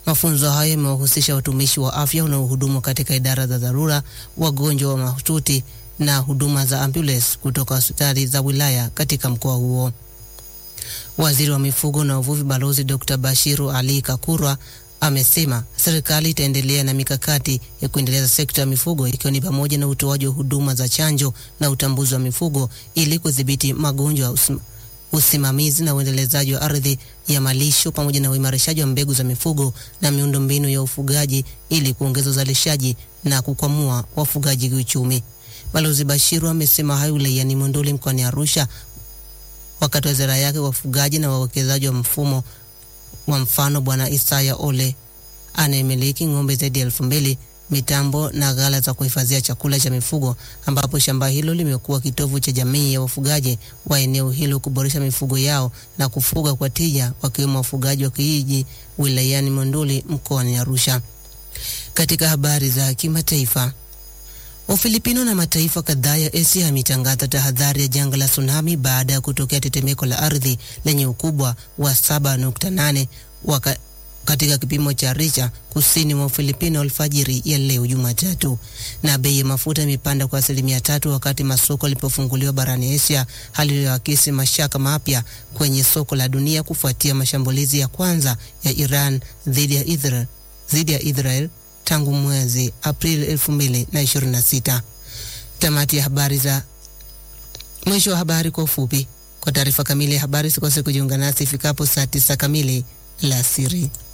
Mafunzo hayo yamewahusisha watumishi wa afya wanaohudumu katika idara za dharura, wagonjwa wa mahututi na huduma za ambulance kutoka hospitali za wilaya katika mkoa huo. Waziri wa mifugo na uvuvi Balozi Dr. Bashiru Ali Kakurwa amesema serikali itaendelea na mikakati ya kuendeleza sekta ya mifugo ikiwa ni pamoja na utoaji wa huduma za chanjo na utambuzi wa mifugo ili kudhibiti magonjwa, usim, usimamizi na uendelezaji wa ardhi ya malisho pamoja na uimarishaji wa mbegu za mifugo na miundombinu ya ufugaji ili kuongeza uzalishaji na kukwamua wafugaji kiuchumi. Balozi Bashiru amesema hayo wilayani Monduli mkoani Arusha wakati wa ziara yake wafugaji na wawekezaji wa mfumo wa mfano Bwana Isaya Ole anayemiliki ng'ombe zaidi ya elfu mbili mitambo na ghala za kuhifadhia chakula cha mifugo, ambapo shamba hilo limekuwa kitovu cha jamii ya wafugaji wa eneo hilo kuboresha mifugo yao na kufuga kwa tija, wakiwemo wafugaji wa kijiji wilayani Monduli mkoani Arusha. Katika habari za kimataifa, Ufilipino na mataifa kadhaa ya Asia yametangaza tahadhari ya janga la tsunami baada ya kutokea tetemeko la ardhi lenye ukubwa wa 7.8 waka katika kipimo cha Richter kusini mwa Ufilipino alfajiri ya leo Jumatatu. Na bei ya mafuta imepanda kwa asilimia tatu wakati masoko yalipofunguliwa barani Asia, hali iliyoakisi mashaka mapya kwenye soko la dunia kufuatia mashambulizi ya kwanza ya Iran dhidi ya Israel, dhidi ya Israel tangu mwezi Aprili 2026. Tamati ya habari za mwisho wa habari kwa ufupi. Kwa taarifa kamili ya habari, sikose kujiunga nasi ifikapo saa tisa kamili la siri.